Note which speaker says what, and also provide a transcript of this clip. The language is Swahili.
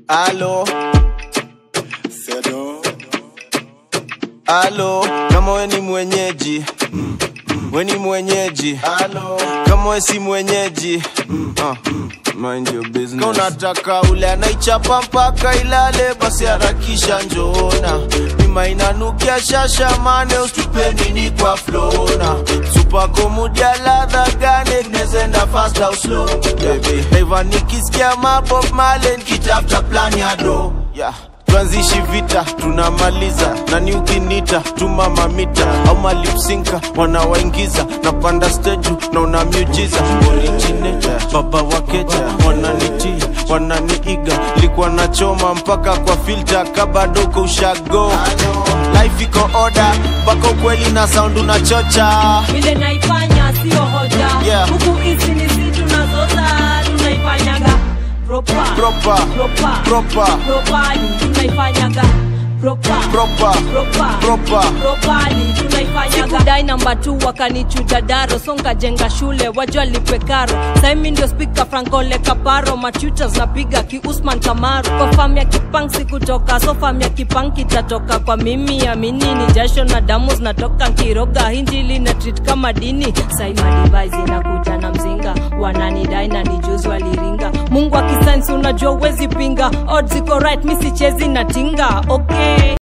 Speaker 1: Alo,
Speaker 2: Sedo.
Speaker 1: alo, kama we ni mwenyeji we ni mwenyeji alo, kama we si mwenyeji uh, mind your business. Kama unataka ule anaichapa mpaka ilale, basi harakisha njoona nima inanukia shasha mane, ustupe nini kwa flona supako mudia ladha gane, tunezenda fast au slow baby. Eva nikisikia mabob male, nikitafuta plan ya do yeah. Tuanzishi vita tunamaliza, nani ukinita tuma mamita au malipsinka wanawaingiza, napanda stage na una miujiza originator, baba wakeja wananitia wananiiga, likuwa nachoma mpaka kwa filter kabadoko ushago life iko order mpaka ukweli na sound unachocha
Speaker 3: vile naifanya sio hoja
Speaker 1: Yeah.
Speaker 3: huku hizi ni si tunazota tunaifanyaga proper
Speaker 1: Proper.
Speaker 3: proper
Speaker 1: Proper.
Speaker 3: properly tunaifanyaga proper
Speaker 1: Proper.
Speaker 3: proper
Speaker 1: Proper.
Speaker 3: properly tunaifanyaga sikudai namba tu wakanichuja daro songa jenga shule wajua lipe karo saimi ndio spika frankole kaparo machutas napiga kiusman kamaru kwa fam ya kipang sikutoka so fam ya kipang kitatoka kwa mimi amini ni jasho na damu zinatoka nkiroga hinjili na treat kama dini saimadivais inakuja na mzinga wananidai na nijuzi waliringa mungu akisainsi unajua uwezi pinga odds iko right mi sichezi na tinga okay